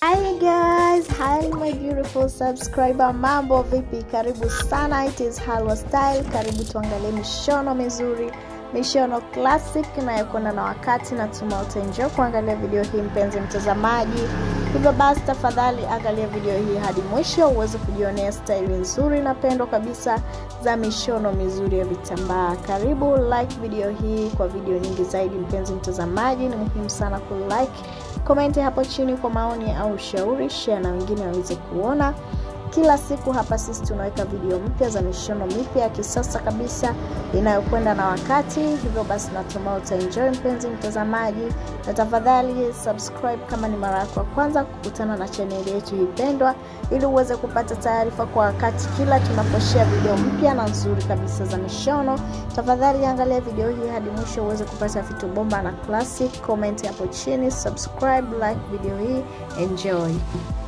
Hi guys, hi my beautiful subscriber, mambo vipi? Karibu sana, it is Halwa Style. Karibu tuangalie mishono mizuri, mishono classic inayokwenda na wakati. Natuma utaenjoy kuangalia video hii mpenzi mtazamaji, hivyo basi tafadhali angalia video hii hadi mwisho uweze kujionea staili nzuri na pendo kabisa za mishono mizuri ya vitambaa. Karibu like video hii kwa video nyingi zaidi mpenzi mtazamaji, ni muhimu sana kulike komenti hapo chini kwa maoni au ushauri, share na wengine waweze kuona. Kila siku hapa sisi tunaweka video mpya za mishono mipya ya kisasa kabisa inayokwenda na wakati. Hivyo basi natumai utaenjoy mpenzi mtazamaji, na tafadhali subscribe kama ni mara yako ya kwanza kukutana na chaneli yetu hii pendwa, ili uweze kupata taarifa kwa wakati kila tunaposhare video mpya na nzuri kabisa za mishono. Tafadhali angalia video hii hadi mwisho uweze kupata vitu bomba na classic. Comment hapo chini, subscribe, like video hii, enjoy.